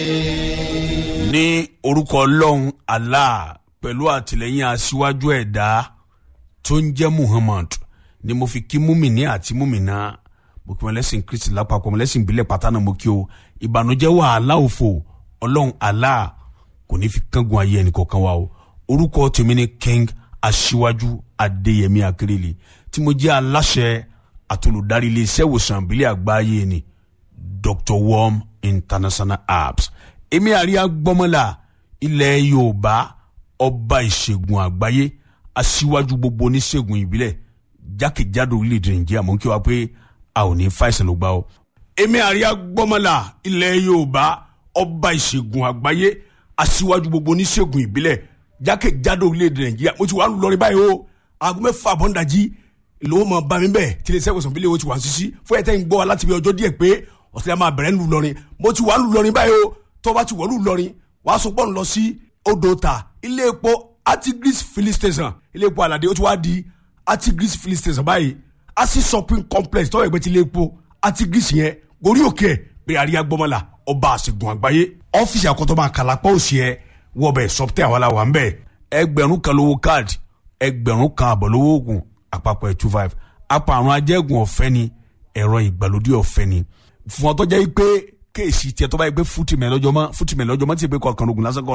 ní orúkọ ọlọ́run allah pẹ̀lú àtìlẹ́yìn aṣíwájú ẹ̀dá tó ń jẹ́ muhammad ni mo fi kí múmìnì àti múmìnà mo kí wọn lẹ́sìn kristi lápapọ̀ mo lẹ́sìn ìbílẹ̀ pátá náà mo kí o ìbànújẹ́ wàhálà òfò ọlọ́run allah kò ní fi kángun ayé ẹnì kọ̀ọ̀kan wa o orúkọ tèmi ni king aṣíwájú adéyẹmí akérèlé tí mo jẹ́ aláṣẹ àtolùdarí iléeṣẹ́ ìwòsàn ìbílẹ̀ àgbáyé ni dr worm international apps èmi àríyá gbọ́mọ́là ilẹ̀ yorùbá ọba ìṣègùn àgbáyé aṣíwájú gbogbo oníṣègùn ìbílẹ̀ jákèjádò orílẹ̀-èdè nàìjíríà mọ̀ kí wa pé a ò ní fàìsàn ló gbà o. èmi àríyá gbọ́mọ́là ilẹ̀ yorùbá ọba ìṣègùn àgbáyé aṣíwájú gbogbo oníṣègùn ìbílẹ̀ jákèjádò orílẹ̀-èdè nàìjíríà mo ti wà lórí báyìí o aago mẹ́fà bọ́ńdàjì lówó máa bá mi bẹ́ẹ̀ tí iléeṣẹ́ ìwòsàn ìbílẹ̀ wo ti wà sísí fún ẹ̀tẹ́ ń gbọ́ wa láti bí ọjọ́ díẹ̀ pé ọ̀sẹ̀ máa bẹ̀rẹ̀ ńlú lọrin mo ti wà ńlú lọrin báyìí o tó bá ti wọ̀lú lọrin wàá sọ pọ́n lọ sí odò ta ilé epo artigris filling station ilé epo alade ó ti wá di artigris filling station báyìí asi shopping complex tọ́wọ́ ẹgbẹ́ ti ilé epo artigris yẹn gorí òkè ẹ̀ pé àríyá gbọ́mọlá ọba àṣegun àgbáyé ọ́fíìsì àkọ́tọ́ máa kàlà pọ̀ òsì ẹ̀ wọ́ọ̀bẹ̀ sọ́pítẹ́ àwọn aláwọ̀ à ń bẹ̀ ẹgbẹ̀rún kan lówó káàdì ẹgbẹ̀rún kan àbọ̀ lówó oògùn àpapọ̀ ẹ̀ two five apààrùn ajẹ́gùn ọ̀fẹ́ ni ẹ̀rọ ìgbàlódé ọ̀fẹ́ ni fún ọ tó jẹ́ pé kéèsì tiẹ̀ tó bá yẹ pé fútìmẹ̀ lọ́jọ́ mọ́ fútìmẹ̀ lọ́jọ́ mọ́ tí ì pé kọ̀ọ̀kan ogun lásán kọ́